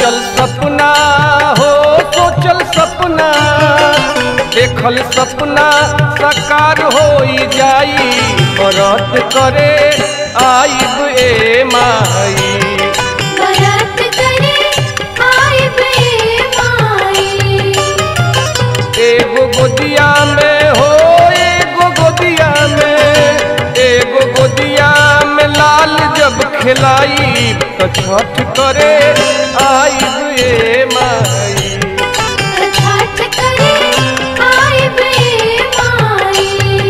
सोचल सपना हो सोचल सपना देखल सपना साकार हो जाई बरत करे आइब ए माई बरत करे आए बे माई एगो गोदिया में हो एगो गोदिया में एगो गोदिया में लाल जब खिलाई तो छठ करे आइब ए माई छठ करे आए बे माई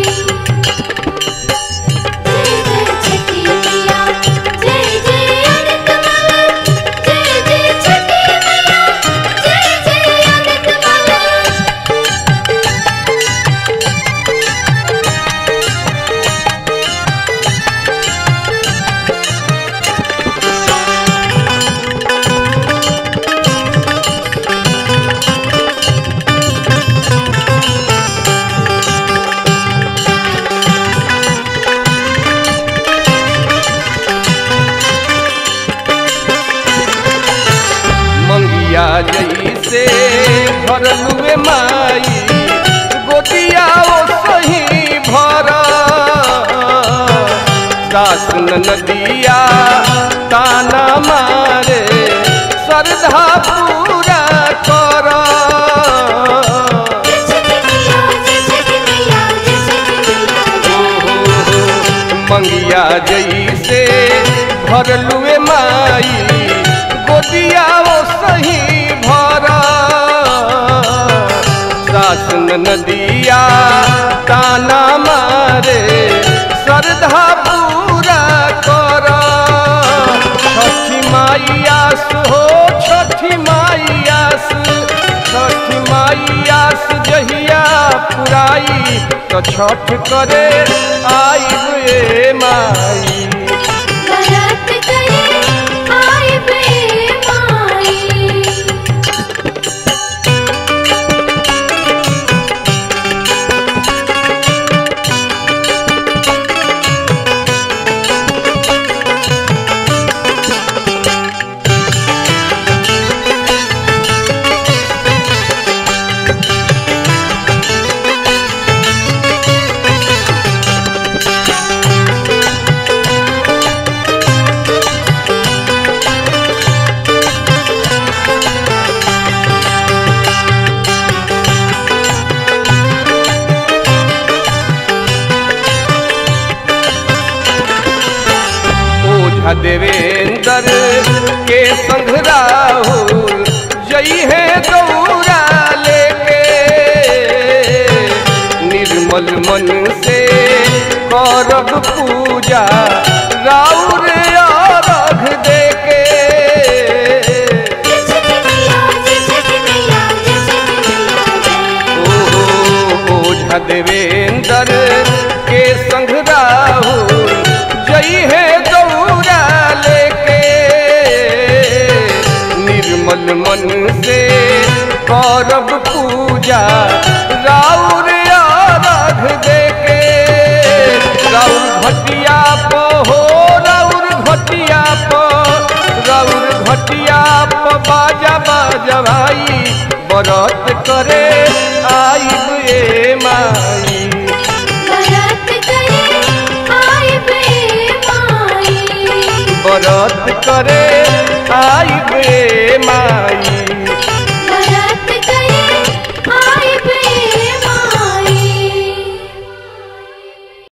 जय जय छठी मैया जय जय अनंत माला जय जय छठी मैया जय जय अनंत माला मंगिया जैसे भरलुए माई गोदिया ओ सही भर दास नदिया ताना मारे श्रद्धा पूरा कर जय छठी मैया जय छठी मैया जय छठी मैया जय मंगिया जैसे भरलुए माई गोदिया ओ सही भरा सासन नदिया ताना मारे श्रद्धा पूरा कर छठी माइयास हो छठी माइयास छठी माइयास जहिया पुराई तो छठ करे आइब ए माई बरत करे आए बे माई ओझा देवेंद्र के संग राहुल जई है दौरा लेके निर्मल मन से करब पूजा राउर अर्घ देके जय छठी मैया जय छठी मैया जय छठी मैया जय ओ ओझा देवेंद्र के संग राहुल जई है दौरा लेके निर्मल मन से करब पूजा राउर अर्घ देके राउर घटिया प हो राउर घटिया प राउर घटिया प बाजा बाजा भाई बरत करे आइब ए माई बरत करे आए बे माई बरत करे आइब ए माई